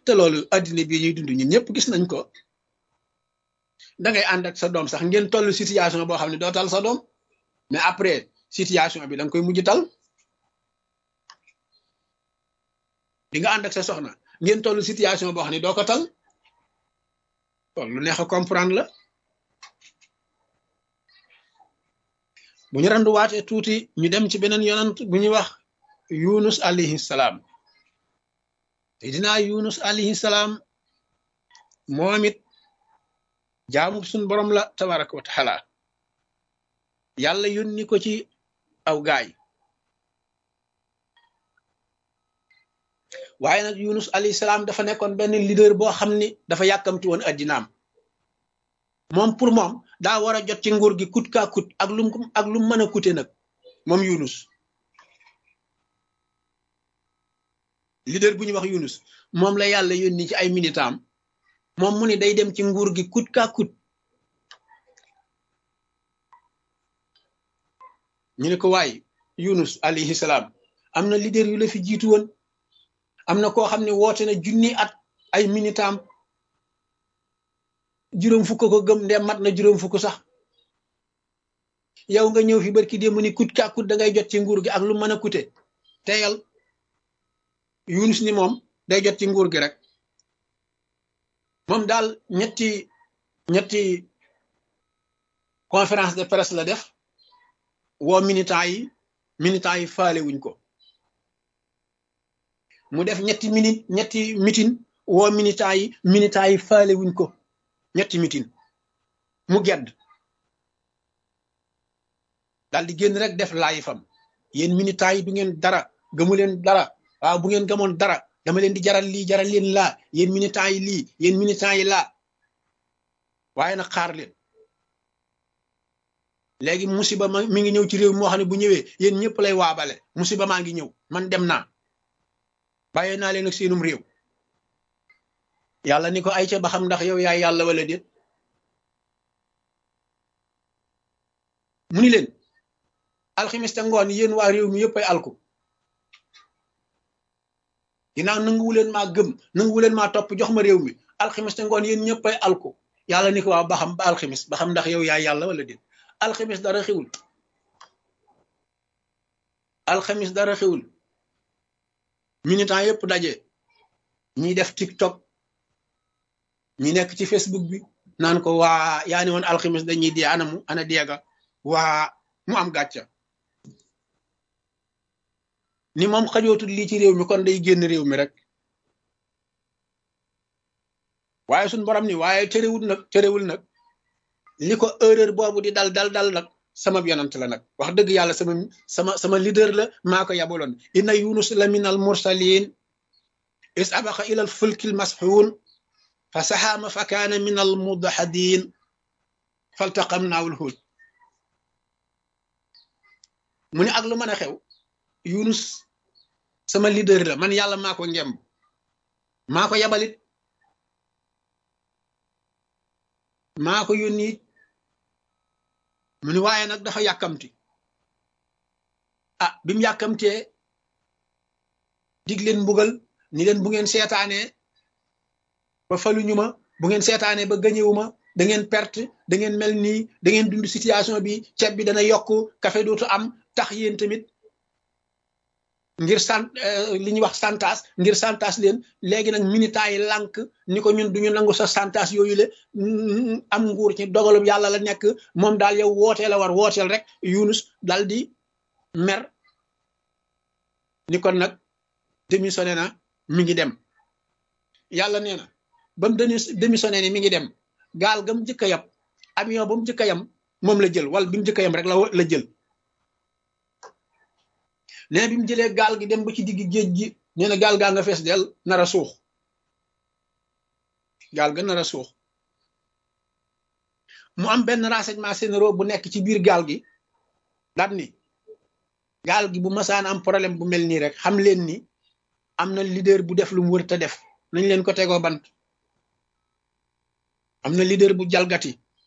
te loolu addina bii ñuy dund ñun ñëpp gis nañ ko da ngay ànd ak sa doom sax ngeen toll situation boo xam ne doo tal sa doom mais après situation bi da nga koy mujj tal di nga ànd ak sa soxna ngeen toll situation boo xam ne doo ko tal kon lu neex a comprendre la bu ñu randuwaatee tuuti ñu dem ci beneen yonant bu ñuy wax yunus alayhi salaam te dinaa yunus alayhi salaam moom it jaamu suñ borom la tabaraka wa taala yàlla yónni ko ci aw gaay waaye nag yunus alayhi salaam dafa nekkoon benn leader boo xam ni dafa yàkkamti woon addinaam moom pour moom daa war a jot ci nguur gi kut kaa kut ak lum ak lum mën a kute nag moom yunus leader bu ñuy wax yunus moom la yàlla yónni ci ay militam moom mu ni day dem ci nguur gi kut kaa kut ñu ne ko waaye yunus alayhi salaam am na leader yu la fi jiitu woon am na koo xam ne woote na junni at ay militam juróom fukk ko gëm ndem mat na juróom fukk sax yow nga ñëw fi barki démb ni kut kaa kut da ngay jot ci nguur gi ak lu mën a kute teyal yunus ni moom day jot ci nguur gi rek moom daal ñetti ñetti conférence de presse la def woo militants yi militants yi faale wuñ ko mu def ñetti minute ñetti mitin woo militants yi militants yi faale wuñ ko ñetti mitin mu gedd daal di génn rek def laayi fam yéen militants yi du ngeen dara gëmu leen dara waaw bu ngeen gëmoon dara dama leen di jaral lii jaral leen laa yéen militants yi lii yéen militants yi laa waaye nag xaar leen léegi musiba ma mi ngi ñëw ci réew moo xam ne bu ñëwee yéen ñëpp lay waabale musiba maa ngi ñëw man dem naa bàyyee naa leen ak seenum réew yàlla ni ko ay ca ba xam ndax yow yaay yàlla wala déet mu ni leen alximiste ngoon yéen waa réew mi yëpp ay alku ginnaaw nanguwu leen maa gëm nanguwu leen maa topp jox ma réew mi alximiste ngoon yéen ñëpp ay alku yàlla ni ko waaw ba xam ba alximis ba xam ndax yow yaay yàlla wala déet alxamis dara xewul alxamis dara xewul militant yëpp daje ñiy def tiktok ñi nekk ci facebook bi naan ko waa yaa ni woon alxamis dañuy dee anamu ana deega waa mu am gàcca ni moom xajootul lii ci réew mi kon day génn réew mi rek waaye suñ borom ni waaye terewul nag terewul nag li ko erreur boobu di dal dal dal nag sama yonant la nag wax dëgg yàlla sama sama sama leader la maa ko yabaloon inna yunus la min al mursalin is abaqa ila al fulki al masxuun fa saxaama fa kaana min al mudahadin faltaqamnaahu al huut mu ne ak lu mën a xew yunus sama leader la man yàlla maa ko ngemb maa ko yabalit maa ko yónni mu ni waaye nag dafa yàkkamti ah bi mu yàkkamtee dig leen mbugal ni leen bu ngeen seetaanee ba faluñu ma bu ngeen seetaanee ba gañewuma da ngeen perte da ngeen mel nii da ngeen dund situation bi ceeb bi dana yokk café dootu am tax yéen tamit ngir sant li ñuy wax santas ngir santas leen léegi nag militants yi lànk ni ko ñun duñu nangu sa santas yooyu le am nguur ci dogalub yàlla la nekk moom daal yow wootee la war wooteel rek Yunus dal di mer ni kon nag démissionné na mi ngi dem yàlla nee na ba mu démissionné ni mi ngi dem gaal ga mu njëkk a yab avion ba mu njëkk a yam moom la jël wala bi mu njëkk a yam rek la la jël nee bi mu jëlee gaal gi dem ba ci digg géej gi nee na gaal gaa nga fees del nar a suux gaal ga nar a suux mu am benn renseignement généraux bu nekk ci biir gaal gi daat ni gaal gi bu masaan am problème bu mel nii rek xam leen ni am na leader bu def lu mu wër te def nañ leen ko tegoo bant am na leader bu jalgati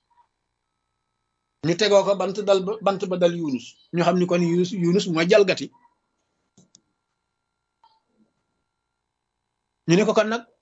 ñu tegoo ko bant dal bant ba dal Yunus ñu xam ni kon Yunus Yunus mooy jalgati ñu ne ko kon nag